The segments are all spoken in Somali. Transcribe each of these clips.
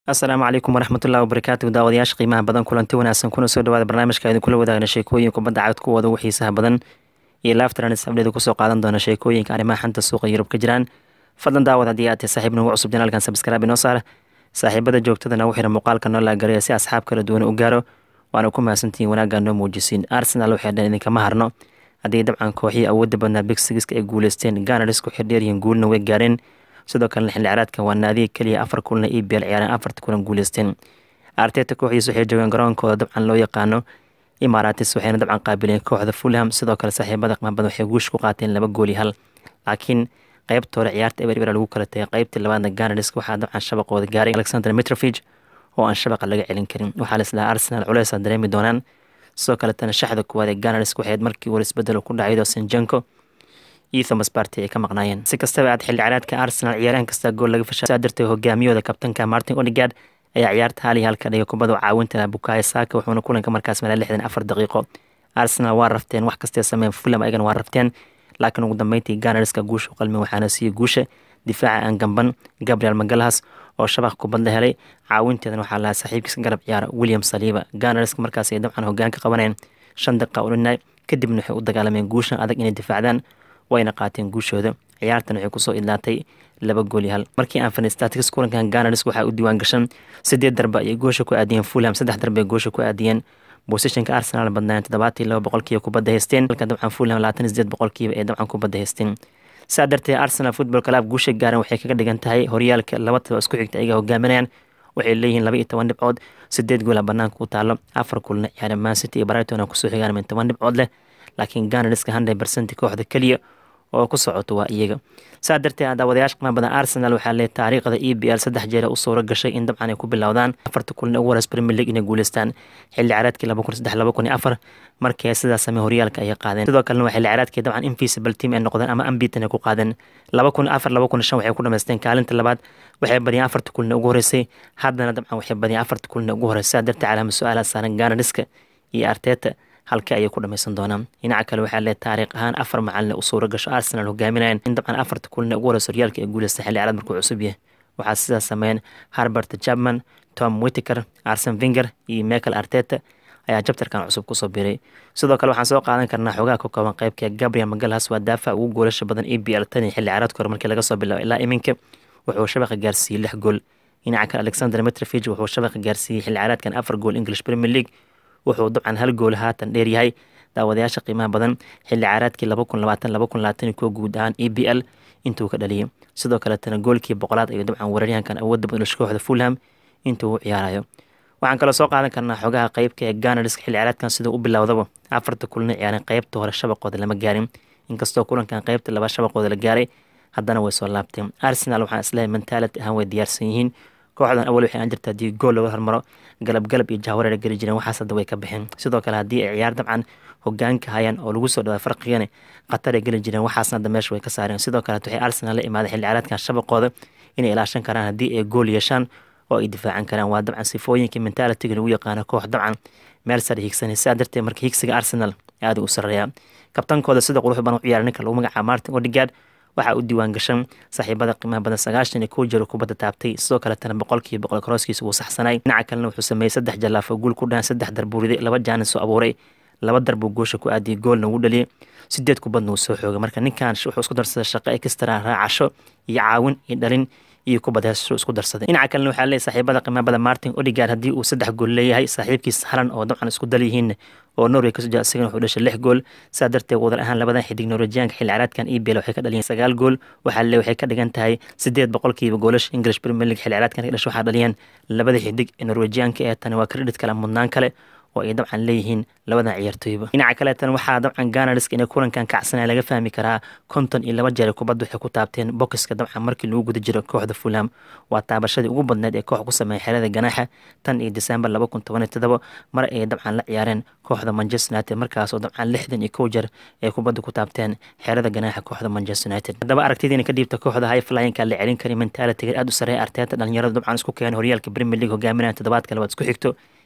asalaamu calaykum waraxmatullahi wabarakaatu daawadayaasha qiimaha badan kulanti wanaagsan kuna soo dhawaada barnaamijka idin kula wadaagna sheekooyin kubadda cagad kuwooda ugu xiisaha badan iyo laaftranis abdheeda kusoo qaadan doona sheekooyinka arrimaha xanta suuqa yurub ka jiraan fadlan daawad haddii aad tahay saaxiib nagu cusub janaalkan sabskraabi noo saar saaxiibada joogtadana u xiran muuqaalka noo laagareya si asxaab kala duwan u gaaro waana ku mahadsantihiin wanaaggaa noo muujisiin arsenal waxay dhan idinkama harno haddii dabcan kooxii awoodda badnaa big sigiska ay guuleysteen ganars ku xidheeryihiin guulna way gaareen sidoo kalena xilli ciraadkan waa naadiga keliya afar kulna e bl ciyaareen afarta kulan guuleysteen arteta kooxdiis waxay joogeen garoonkooda dabcan loo yaqaano imaratis waxayna dabcan qaabileen kooxda fulham sidoo kale saaxiibada qmaabada waxay guush ku qaateen laba gooli hal laakiin qeybta hore ciyaarta eber eber lagu kala tagay qeybtii labaadna ganars waxaa dabcan shabaqooda gaaray alexander mitrofig oo aan shabaqa laga celin karin waxaa laislahaa arsenal culeys dareemi doonaan sidoo kaletana shaxda kuwaad ee ganars waxayd markii war isbedel ku dhacaydo sinjanko iyo thomas barty ay ka maqnaayeen si kastaba aad xilli ciraadka arsenal ciyaaraan kasta gool laga fasha saa darteed hogaamiyooda kabtanka martin odigard ayaa ciyaarta hal iyo halka dhigay kubada caawinta bukayo saaka wuxuuna kulanka markaas mala lixdan afar daqiiqo arsenal waa rafteen wax kastee sameyn fulham ayagana waa rafteen laakiin ugu dambeyntii ganarska guusha u qalmin waxaana siiye guusha difaaca aan gamban gabriel magalhas oo shabaq kubad la helay caawinteedan waxaa lahaa saaxiibkiisa garab ciyaara william saliiba ganarska markaas ay dabcan hogaan ka qabaneen shan daqiiqa udhinay kadibna waxay u dagaalameen guushan adag inay difaacdaan wayna qaateen guushooda ciyaartan waxay kusoo idlaatay laba gooli hal markii aan fanstatics kulankan ganars waxaa u diiwaan gashan sideed darba ayay goosha ku aadiyeen fulham saddex darba ay goosha ku aadiyeen bosishanka arsenal badnaayen toddobaatii laba boqolkiiba kubadda haysteen halka dabcan fulham labaatan sideed boqolkiiba ee dabcan kubadda haysteen saa darteed arsenal football club guusha gaaran waxay kaga dhigan tahay horyaalka laba taba isku xigta ayaga hogaaminayaan waxay leeyihiin laba iyo toban dhibcood sideed goola banaanka u taalo afar kulna ciyaare mancity iyo brighton kusoo xigaan min toban dhibcood leh laakiin ganarska hundred percent kooxda keliya oo ku socoto waa iyaga saa darteed daawadayaasha qimaa badan arsenal waxaa lee taariikhda e b l saddex jeer u suuro gashay in dabcan ay ku bilowdaan afarta kulan ugu horeys premier league inay guuleystaan xilli caraadkii laba kun saddex laba kun iyo afar markii ay sidaas samey horyaalka ayay qaadeen sidoo kalena waa xilli caraadkii dabcan invisible team ay noqdeen ama ambitan ay ku qaadeen laba kun afar laba kun shan waxay ku dhamaysteen kaalinta labaad waxay badiyeen afarta kulina ugu horeysay haddana dabcan waxay badiyeen afarta kulina ugu horeysay saa darteed calaama su-aalaha saaran ganariska iyo arteta halka ayay ku dhamaysan doonaan dhinaca kale waxaa lee taariikh ahaan afar macalin u suuro gasho arsenal hogaaminayan in dabcan afarta kulina ugu horeysa horyaalka ay guuleystay xilli caraad markuu cusub yahay waxaa sidaas sameeyeen harbert jabman tom witiker arsen vinger iyo michael arteta ayaa jabtarkan cusub kusoo biray sidoo kale waxaan soo qaadan karnaa xogaha ka kooban qeybka gabriel magalhas waa daafac ugu goolasha badan e b l tan iyo xilli caraadka hore markii laga soo bilaabo ilaa iminka wuxuu shabaqa gaarsiiyey lix gool dhinaca kale alexander mitrofig wuxuu shabaqa gaarsiiyey xilli caraadkan afar gool english premier league wuxuu dabcan hal gool haatan dheer yahay daawadayaasha qiimaha badan xilli caraadkii laba kun labaatan laba kun labaatan kuwa guud ahaan e b l intuu ka dhaliyay sidoo kaletana goolkii boqolaad ayuu dabcan weeraryahankan awoodda badan kooxda fulham intuu u ciyaarayo waxaan kaloo soo qaadan karnaa xogaha qeybka ee ganarska xilli caraadkan siduu u bilowdaba afarta kulina ciyaareen qeybta hore shabaqooda lama gaarin inkastoo kulankan qeybta laba shabaqooda la gaaray haddana way soo laabteen arsenal waxaan isleehay mentality ahaan way diyaarsan yihiin kooxdan awal waxay aan jirta haddii gool laga hormaro galab galab iyo jahwareer geli jireen waxaas hadda way ka baxeen sidoo kale haddii ay ciyaar dabcan hogaanka hayaan oo lagu soo dhawaa farqigana khatar ay geli jireen waxaasna hadda meesha way ka saareen sidoo kaleet waxay arsenal la imaaday xilli caraadkan shabaqooda inay ilaashan karaan haddii ay gool yeeshaan oo ay difaacan karaan waa dabcan sifooyinkii mentalitiga lagu yaqaano koox dabcan meel sare higsanay sidaa darteed marka higsiga arsenal aada u sareeya kabtankooda sida qurux badan u ciyaara ninka lagu magacaabo martin odigard waxaa u diiwaan gashan saaxiibada qiimaha badan sagaashan iyo kow jiro kubadda taabtay sidoo kaletana boqolkiiba boqol karooskiisa wuu saxsanay dhinaca kalena wuxuu sameeyey saddex jallaafo guul ku dhahan saddex darbuuriday laba jaanis oo abuuray laba darbuu goosha ku aadiyay goolna ugu dhaliyay sideed kubadna uu soo xoogay marka ninkan wuxuu isku darsaday shaqo ekstara raacasho iyo caawin iyo dhalin iyo kubad heesasho isku darsaday dhinaca kalena waxaa leeyahy saaxiibada qiimaha badan martin odigard haddii uu saddex gool leeyahay saaxiibkiis halan oo dabcan isku dal yihiin oo norway kasoo jaa isagana wuxuu dhashay lix gool saa darteed wadar ahaan labadan xidig norwejiyaanka xilli caraadkan e bl waxay ka dhaliyeen sagaal gool waxaa le waxay ka dhigan tahay sideed boqolkiiba goolasha english premier league xilli caraadkan ka dhashay waxaa dhaliyeen labada xidig ee norwejiyaanka ee tani waa credit kale mudnaan kale oo ay dabcan leeyihiin labadan ciyaartooyba dhinaca kaleetan waxaa dabcan ganarska inay kulankan kacsanaya laga fahmi karaa konton iyo laba jeer kubadda waxay ku taabteen bokiska dabcan markii lagu guda jiro kooxda fulham waa taabashadii ugu badneed ee koox ku sameeya xerada ganaaxa tan iyo december laba kun toban iyo todoba mar ay dabcan la ciyaareen kooxda manchester united markaasoo dabcan lixdan iyo kow jeer ay kubadda ku taabteen xerada ganaaxa kooxda manchester united haddaba aragtidiina ka dhiibta kooxda high flyinka la celin kari mentalitiga aada u sareeya arteeta dhalinyarada dabcan isku keenay horyaalka premier league hogaaminaya toddobaadka labaad isku xigto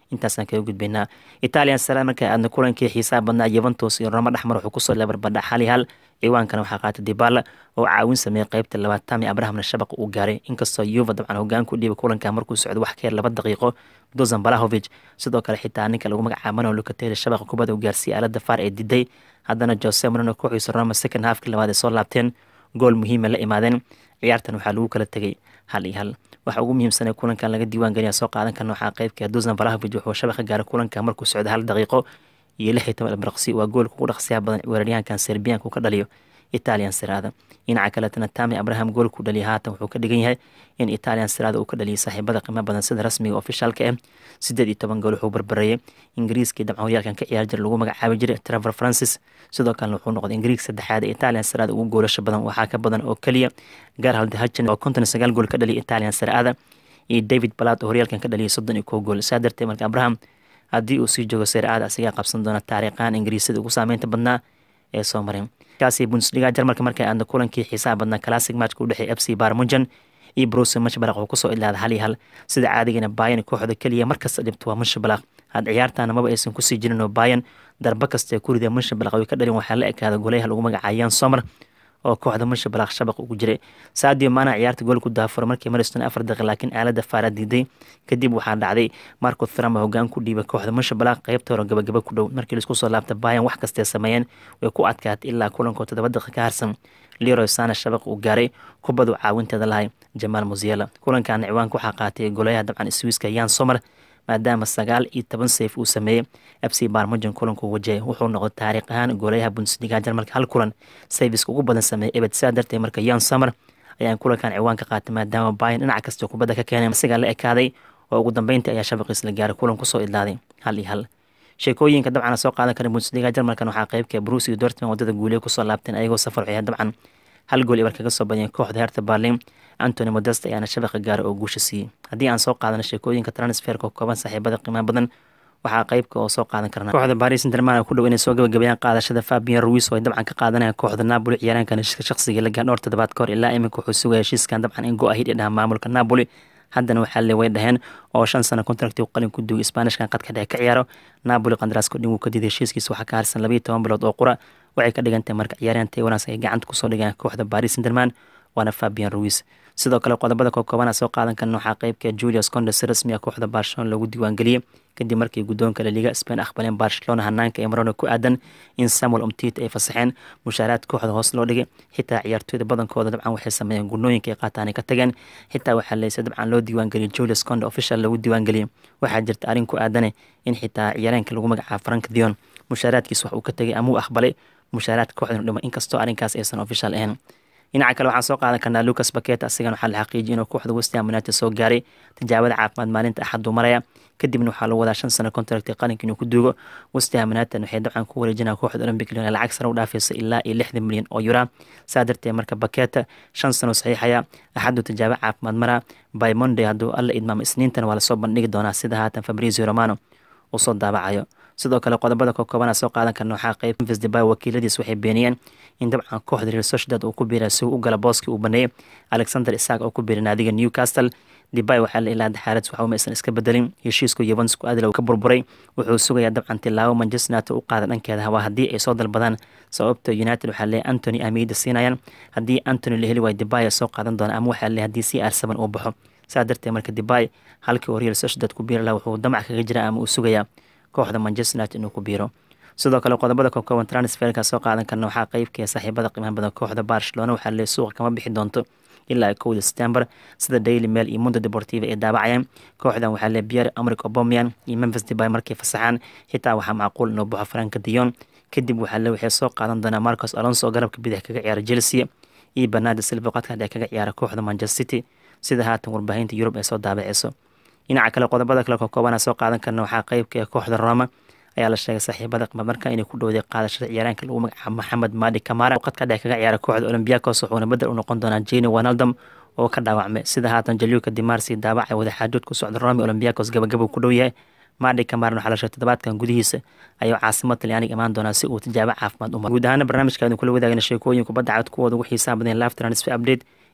intaasaan kaga gudbaynaa italian sara markaa aadna kulankii xiisaha badnaa yuventus iyo roma dhexmar wuxuu kusoo leebarbadha xali hal ciwaankana waxaa qaatay dibala oo caawin sameeyey qeybta labaad tami abrahamna shabaqa uu gaaray inkastoo yuva dabcan hogaan ku dhiibay kulanka markuu socdo wax ka yar laba daqiiqo dozan balahovic sidoo kale xitaa ninka lagu magacaabano lucateri shabaqa kubada uu gaarsiiyey aalada faar ee diday haddana jose marino kooxiisa roma second halfkii labaad ay soo laabteen gool muhiima la imaadeen ciyaartan waxaa lagu kala tegay hal iyo hal waxa ugu muhiimsanee kulankan laga diiwaan geliya soo qaadan karna waxaa qeybka dozan valahovic wuxuu shabaqa gaaray kulanka markuu socdo hal daqiiqo iyo lix iyo toban ilbaraqsi waa goolka ugu dhaqsiyaha badan weeraryahankan serbiyanka uu ka dhaliyo italian siraada dhinaca kaletana tami abraham goolku dhaliya haatan wuxuu ka dhigan yahay in italian siraada uu ka dhaliyay saaxiibada qiimo badan sida rasmiga ofishaalka ah sideed iyo toban gool wuxuu barbareeyay ingiriiskii dabcan horyaalkan ka ciyaar jira lagu magacaabi jiray trevor francis sidoo kalena wuxuu noqday ingiriis saddexaad ee italian siraada ugu goolasho badan waxaa ka badan oo keliya garhald hachin oo konton iyo sagaal gool ka dhaliyay italian siraada iyo david balad oo horyaalkan ka dhaliyay soddon iyo kow gool saa darteed marka abraham haddii uu sii joogo siraada asigaa qabsan doona taariikhaan ingiriisada ugu saameynta badnaa ee soo mareen kaasi bundesliga jarmalka markay aadna kulankii xiisaha badnaa classic matchka u dhexeey f c barmunjan iyo bruce mashbalaq oo kusoo ilaada hal iyo hal sida caadigana bayan kooxda keliya markasta dhibto waa munshabalaq had ciyaartaana maba aysan kusii jirin oo bayan darba kastae kurida munshabalaq way ka dhalin waxaa la ekaada goleyaha lagu magacaayaan somar oo kooxda munshabalaq shabaq ugu jiray sadio maana ciyaarta gool ku daafuro markii mariston afar daqiiq laakiin aalada faara diiday kadib waxaa dhacday marco thrama hogaan ku dhiibay kooxda munshabalaq qeybta hore gabagaba ku dhow markii laisku soo laabta bayan wax kastee sameeyeen way ku adkaatay ilaa kulankoo toddoba daqiiq ka harsan leroy sana shabaq uu gaaray kubadu caawinteeda lahay jamaal musiela kulankaana ciwaanka waxaa qaatay golayaha dabcan swiiska yan somer maadaama sagaal iyo toban sayf uu sameeyey f c barmujan kulanku wajahey wuxuu noqday taariikh ahaan golayaha bundesliga jarmalka hal kulan sayfiska ugu badan sameeyey ebed saa darteed marka yan somer ayaan kulankan ciwaan ka qaatay maadaama bayan dhinac kasta kubadda ka keenay asigaa la ekaaday oo ugu dambeyntii ayaa shabaqiis la gaaray kulan kusoo idlaaday hal iyo hal sheekooyinka dabcan soo qaadan kara bundesliga jarmalkan waxaa qeybka bruce iyo dortmund wadada guuliye kusoo laabteen ayagoo safar waxay dabcan hal gool ibar kaga soo badiyeen kooxda herta berlin antony modest ayaana shabaqa gaaray oo guusha siiyey haddii aan soo qaadano sheekooyinka transferka oo kooban saaxiibada qiimaha badan waxaa qeybka oo soo qaadan karna kooxda paris saint-germain ku dhow inay soo gabagabeeyaan qaadashada fabian ruis oo ay dabcan ka qaadanayaan kooxda napoli ciyaaraankan heshiiska shaqsiga la gaar dhowr toddobaad ka hor ilaa iminka wuxuu sugaya heshiiskan dabcan in go-ahid ee dhaha maamulka napoli haddana waxaa le way dhaheen oo shan sano contracti u qalin ku duugay sbaanishkan qadka dhexe ka ciyaaro napoli qandaraasko dhin wuu ka diiday heshiiskiisa waxaa ka harsan labayo toban bilood oo qura waxay ka dhigantahay marka ciyaaryahan taiwanas ay gacanta kusoo dhigaan kooxda paris saint-germain waana fabian ruis sidoo kale qodobada kookoobanaa soo qaadan karna waxaa qeybka julius conde si rasmi ah kooxda barcelona lagu diiwaangeliyey kadib markii guddoonka laliga spain aqbaleen barcelona hanaanka ee marona ku aadan in samuel umtit ay fasaxeen mushaaraad kooxda hoos loo dhigay xitaa ciyaartooyda badankooda dabcan waxay sameeyeen gunooyinka ay qaataan ay ka tageen xitaa waxaa leyse dabcan loo diiwaangeliyay julius conde official lagu diiwaangeliyey waxaa jirta arrin ku aadane in xitaa ciyaareenka lagu magacaabo frank dion mushaaraadkiis wax uu ka tegay ama uu aqbalay mushaaraadka kooxdan dhimo inkastoo arrinkaas aysan official ahayn dhinaca kale waxaan soo qaadan karnaa lucas baket asigan waxaa la xaqiijiyay inuu kooxda westham united soo gaaray tijaabada caafimaad maalinta axaduu maraya kadibna waxaa lagu wadaa shan sano contract qaranka inuu ku duugo westham united waxay dabcan ku wareejinaa kooxda olympic lyon lacag sare u dhaafaysa ilaa iyo lixdan milyan oo yura saa darteed marka baketa shan sano saxiixaya axaduu tijaabo caafimaad maraa by monday hadduu alla idmaamo isniintana waa lasoo bandhigi doonaa sida haatan fabrizio romano uu soo daabacayo sidoo kale qodobada kookobana soo qaadan karna waxaa qeyb memphis debay wakiiladiis waxay beeniyeen in dabcan kooxda real sociedad uu ku biiray si uu u gala booskii uu baneeyey alexander isaak oo ku biiray naadiga newcastle debay waxaa la ilaada xaalad waxa uma aysan iska bedelin heshiisku yuventusku adil ka burburay wuxuu sugayaa dabcan tilaabo manchester united u qaada dhankeeda hawaa haddii ay soo dalbadaan sababta united waxaa leeyahy antony amiida siinayaan haddii antony la heli waayo debay soo qaadan doona ama waxaa leeyahy haddii c r seven uu baxo saa darteed marka debay halkii uu real sociedad ku biiri laha wuxuu damac kaga jira ama uu sugayaa kooxda manchester united inuu ku biiro sidoo kale qodobada kookooban transferka soo qaadan karna waxaa qeybkee saaxiibada qiimaha badan kooxda barcelona waxaa lee suuqa kama bixi doonto ilaa kowda september sida daily mail iyo mundo deportiva ay daabacayeen kooxdan waxaa lee pierre amric obomian iyo memphis debay markay fasaxaan xitaa waxaa macquul inuu baxo franka dion kadib waxaa le waxay soo qaadan doonaa marcos alonso oo garabka bidix kaga ciyaara chelsea iyo bernardo silva qadka dhexe kaga ciyaara kooxda manchester city sida haatan warbaahinta yurub ay soo daabaceyso dhinaca kale qodobada kale kookoobanaa soo qaadan karna waxaa qeybka ee kooxda roma ayaa la sheegay saaxiibada qima marka inay ku dhowday qaadashada ciyaaraanka lagu magacaabo maxamed madi kamara qadka dhex kaga ciyaara kooxda olymbiacos wuxuuna bedel u noqon doonaa jeni wanaldom oo ka dhaawacmay sida haatan jaliuka dimarsi daabacay wadaxaajood ku socda romi olymbiacos gabagabuu ku dhow yahay madi kamaran waxaa la sheegay toddobaadkan gudihiisa ayuu caasimad talyaaniga imaan doonaa si uu tijaabo caafimaad u maro guud ahaana barnaamijkaadin kula wadaagna sheekooyin kubadda cad kuwooda ugu xiisaha badan laaf transfer update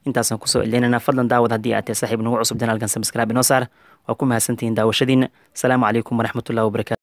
intaasaan kusoo celinayna fadlan daawad haddii aad tahay saaxiib nagu cusub janaalkan sabscribe inoo saar waa ku mahadsantihiin daawashadiina asalaamu calaykum waraxmatullahi wabarakatu